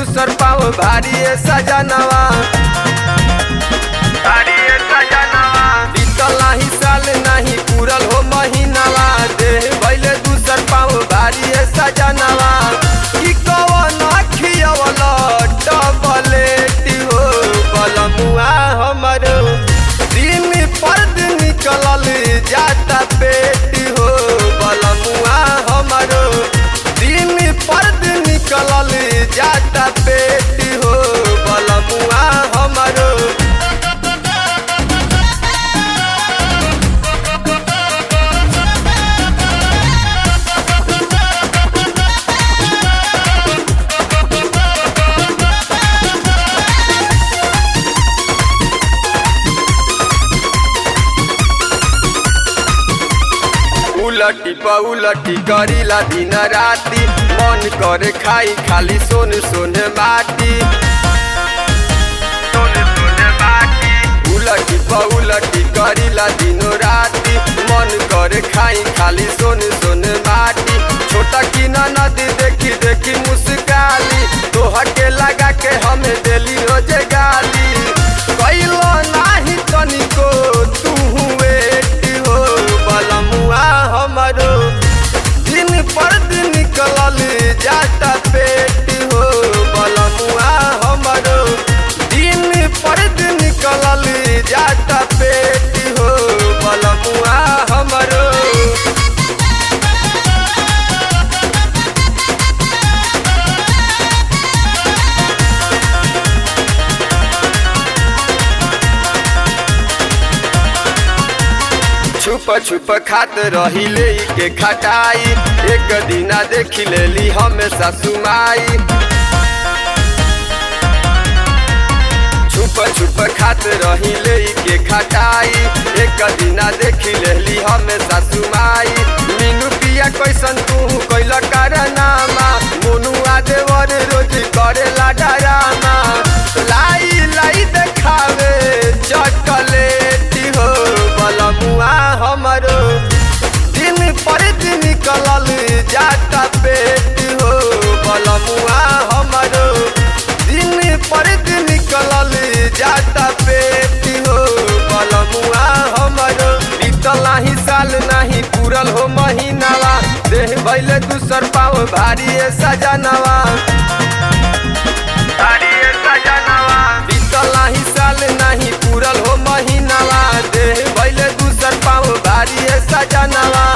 दूसर पाँव भारी है सजनवा भारी है सजनवा बीतल नाही साल नाही पूरल हो महीनावा देह भैले दूसर पाँव भारी है सजनवा ई कवन खियवल डबलेट हो बलमुआ हमरो दिन पर दिन निकलल जाता पेट हो बलमुआ हमरो दिन पर दिन निकलल जाता पेट हो बलमुआ हमरो उलटी पउलटी करीला दिन राती मन करे खाई खाली सोन सोन माटी सोन सोन माटी उलटी पउलटी करीला दिनो राती मन करे खाई खाली सोन सोन माटी छोटा की नदी देखी देखी मुस्काली तोहर के लगा के हमें देली रोजे गाली कैलो नाही तनिको तू वेट हो बलमुआ हमरो दिन पर दिन निकलल जाता पेट हो बलमुआ हमरो दिन पर दिन निकलल जाता पेट हो बलमुआ हमरो छुप छुप खात रही ले के खटाई एक दिना देखी लेली हमेशा सुमाई छुप छुप खात रही ले के खटाई एक दिना देखी लेली हमेशा सुमाई मीनू पिया कैसन तू कैल कारनामा मोनुआ देवर रोज करेला डरामा लाई लाई देखावे चॉकलेट हो बलमुआ हमरो दिन पर दिन निकलल जाता पेट हो बलमुआ हमरो दिन पर दिन निकलल जाता पेट हो बलमुआ हमरो बीतल नाही साल नाही पूरल हो महीनावा देह भैले दूसर पाँव भारी है सजनवा भारी है सजनवा बीतल नाही साल नाही पूरल हो महीनावा देह भैले दूसर पाँव भारी है सजनवा